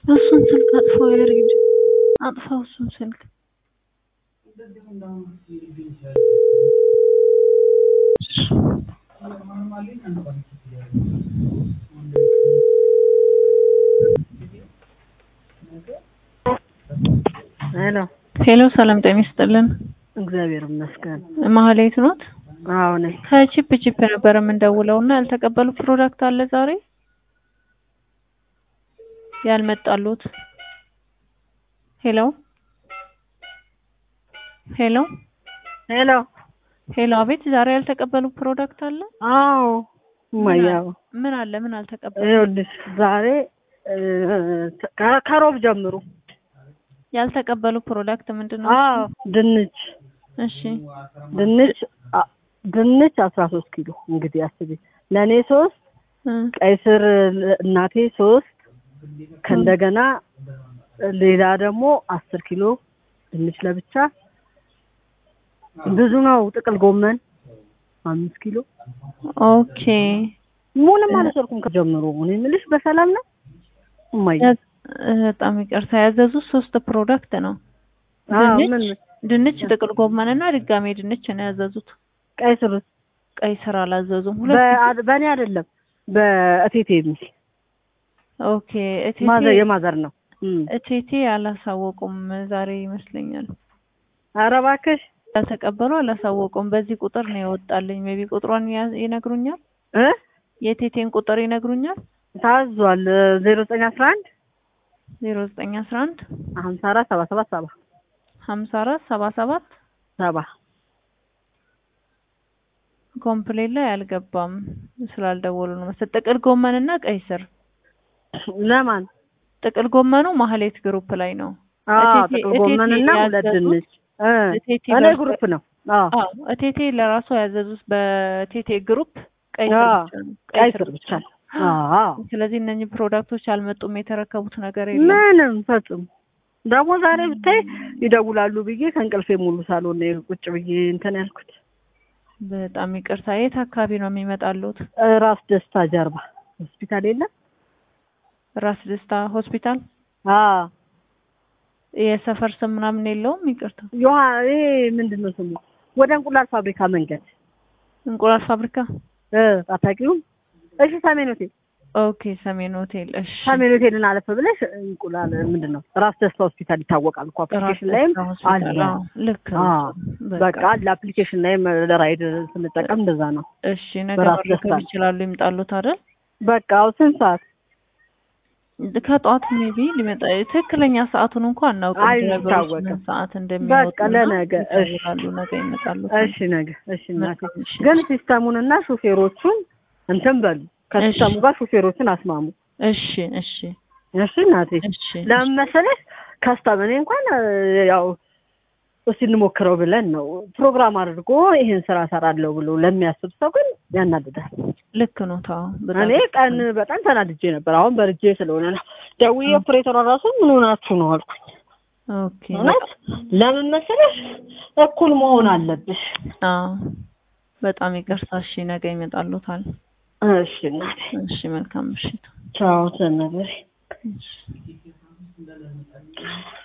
እሱን ስልክ አጥፋው ያሬድ አጥፋው እሱን ስልክ ሄሎ ሄሎ ሰላም ጤና ይስጥልን እግዚአብሔር ይመስገን። ማህሌት ኖት አዎ ነኝ። ከቺፕ ቺፕ ነበር የምንደውለው እና ያልተቀበሉ ፕሮዳክት አለ ዛሬ ያልመጣሉት ሄሎ ሄሎ ሄሎ ሄሎ አቤት ዛሬ ያልተቀበሉ ፕሮዳክት አለ አዎ እማያው ምን አለ ምን አልተቀበሉ ይኸውልሽ ዛሬ እ፣ ከ- ከሮብ ጀምሩ። ያልተቀበሉ ፕሮዳክት ምንድን ነው አዎ ድንች እሺ ድንች አ- ድንች አስራ ሶስት ኪሎ እንግዲህ አስቢ። ለእኔ ሶስት እ፣ ቀይ ስር እናቴ ሶስት ከእንደገና ሌላ ደግሞ አስር ኪሎ ድንች ለብቻ ብዙ ነው። ጥቅል ጎመን አምስት ኪሎ ኦኬ ምንም አልወሰድኩም ከጀምሮ። እኔ የምልሽ በሰላም ነው እማዬ? ያ- እ፣ በጣም ይቅርታ ያዘዙት ሶስት ፕሮዳክት ነው አዎ ድንች ምን ድንች ጥቅል ጎመን እና ድጋሜ ድንች ነው ያዘዙት ቀይ ስር ቀይ ስር አላዘዙም ሁለት በአ- በእኔ አይደለም በእቴቴ የሚል ኦኬ ማዘር እቴቴ የማዘር ነው። እም። እቴቴ አላሳወቁም ዛሬ ይመስለኛል ኧረ እባክሽ ያልተቀበሉ አላሳወቁም በዚህ ቁጥር ነው የወጣልኝ ሜቢ ቁጥሯን ያ- ይነግሩኛል እ የቴቴን ቁጥር ይነግሩኛል ታዟል ዜሮ ዘጠኝ አስራ አንድ ዜሮ ዘጠኝ አስራ አንድ ሀምሳ አራት ሰባ ሰባት ሰባ ሀምሳ አራት ሰባ ሰባት ሰባ ኮምፕሌን ላይ አልገባም ስላልደወሉ ነው መሰለኝ ጥቅል ጎመን እና ቀይ ስር ለማን ጥቅል ጎመኑ ማህሌት ግሩፕ ላይ ነው አዎ እቴቴ- ጥቅል ጎመን እና እቴቴ ሁለት ያዘዙት ድንች እ እቴቴ እኔ በርበ- ግሩፕ ነው። አዎ አዎ እቴቴ ለራሷ ያዘዙት በቴቴ ግሩፕ ቀይ ስር አዎ፣ ብቻ ነው ቀይ ስር ብቻ ነው። አዎ ስለዚህ እነኚህ ፕሮዳክቶች አልመጡም የተረከቡት ነገር የለም ምንም ፈጽሞ ደግሞ ዛሬ ብታይ ይደውላሉ ብዬ ከእንቅልፌ ሙሉ ሳልሆን ነው ቁጭ ብዬ እንትን ያልኩት። በጣም ይቅርታ የት አካባቢ ነው የሚመጣሉት እ፣ ራስ ደስታ ጀርባ ሆስፒታል የለም? ራስ ደስታ ሆስፒታል አዎ የሰፈር ስም ምናምን የለውም ይቅርታ ዮሐ ይሄ ምንድን ነው ስሙ? ወደ እንቁላል ፋብሪካ መንገድ እንቁላል ፋብሪካ እ አታውቂውም? እሺ ሰሜን ሆቴል ኦኬ ሰሜን ሆቴል እሺ ሰሜን ሆቴልን አለፈ ብለሽ እንቁላል ምንድን ነው ራስ ደስታ ሆስፒታል ይታወቃል እኮ ራስ አፕሊኬሽን ላይም ደስታ ሆስፒታል አለ። አዎ ልክ ነው አዎ በቃ አለ አፕሊኬሽን ላይም ለራይድ ስንጠቀም እንደዛ ነው። እሺ ነገ በራስ መረከብ ደስታ። ይችላሉ ይምጣሉት አይደል በቃ አዎ ስንት ሰዓት? ከጠዋት ሜቢ ሊመጣ ትክክለኛ ሰዓቱን እንኳን አናውቅም ድራይቨሮች አይታወቅም። ምን ሰዓት እንደሚወጡ በቃ ለነገ እሺ ይደውላሉ ነገ ይመጣሉ እሺ ነገ እሺ እናቴ መልካም እሺ ግን ሲስተሙንና ሹፌሮቹን እንትን በሉ ከሲስተሙ እሺ። ጋር ሹፌሮቹን አስማሙ። እሺ እሺ እሺ እናቴ እሺ ለምን መሰለሽ ከስተም እኔ እንኳን እ፣ ያው እስቲ እንሞክረው ብለን ነው ፕሮግራም አድርጎ ይሄን ስራ ሰራለሁ ብሎ ለሚያስብ ሰው ግን ያናድዳል። ልክ ነው ታው እኔ ቀን በጣም ተናድጄ ነበር። አሁን በርጄ ስለሆነ ነው ደውዬ ኦፕሬተሯ ራሱ ምን ሆናችሁ ነው አልኩኝ። ኦኬ እውነት ለምን መሰለሽ እኩል መሆን አለብሽ። አዎ በጣም ይቅርታ እሺ ነገ ይመጣሉታል እሺ እናቴ እሺ መልካም ምሽት ቻው ተነገሪ እሺ